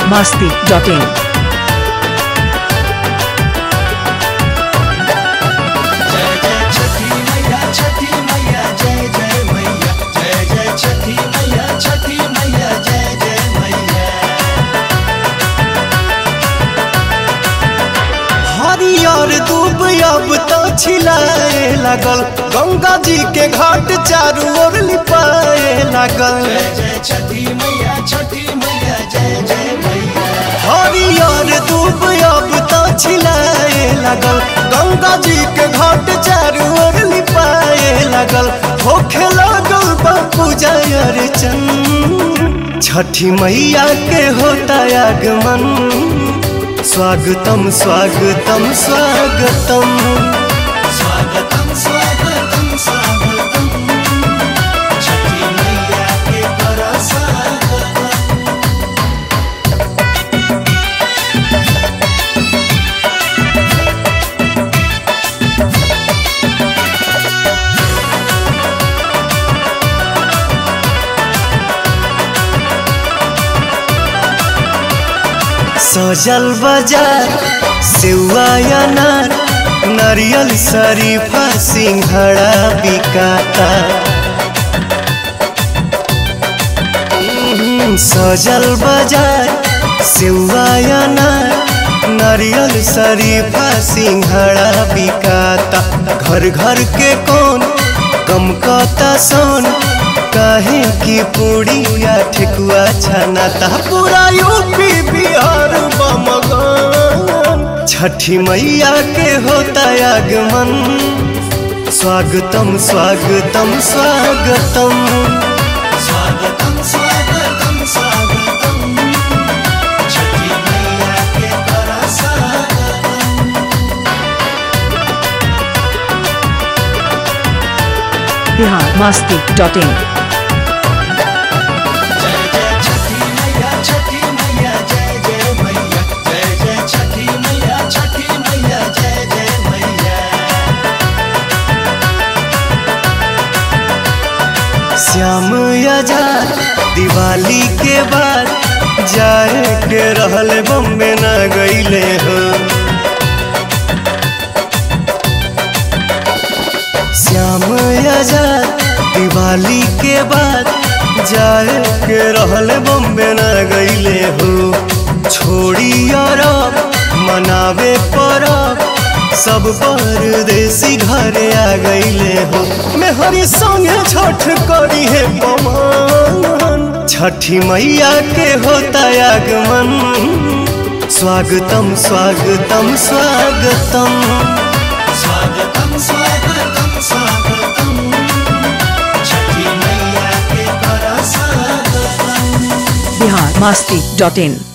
masti.in. जय जय छठी मैया छठी मैया जय जय मैया जय जय छठी मैया छठी मैया जय जय मैया हरियर दूब अब तो छिलाए लागल गंगा जी के घाट चारू ओर लिपाए लागल जय जय छठी मैया छठी मैया जय जय मैया हरियर दूब अब तो छिलाए लागल गंगा जी के घाट चारू ओर लिपाए लागल होखे लागल बा पूजा अर्चन छठी मैया के होता आगमन स्वागतम स्वागतम स्वागतम स्वागतम स्वागतम स्वागतम छठी मैया के कर स्वागतम सजल बाजार सेवा अनार नारियल शरीफा सिंघड़ा बिकाता हम्म, सजल बाजार सेवा अनार नारियल शरीफा सिंघड़ा बिकाता घर घर के कौन कम कता सोन काहे की पूड़िया ठेकुआ छनाता पूरा यूपी बिहार बमगन छठी मैया के होता आगमन स्वागतम स्वागतम स्वागतम स्वागतम स्वागतम स्वागतम छठी मैया के कर स्वागतम Bihar masti.in. जय जय छठी मैया छठी मैया जय जय मैया जय जय छठी मैया छठी मैया जय जय मैया श्याम आजाद दिवाली के बाद जाए के रहल बम्बे न गईले हो श्याम आजाद दिवाली के बाद जाए के रहल बम्बे न गईले हो छोड़ी अरब मनावे परब सब परदेसी घरे आ गईले हो मेहरी संगे छठ करी है पमान छठी मैया के होता आगमन स्वागतम स्वागतम स्वागतम स्वागतम स्वागतम स्वागतम छठी मैया के कर स्वागतम Bihar masti.in.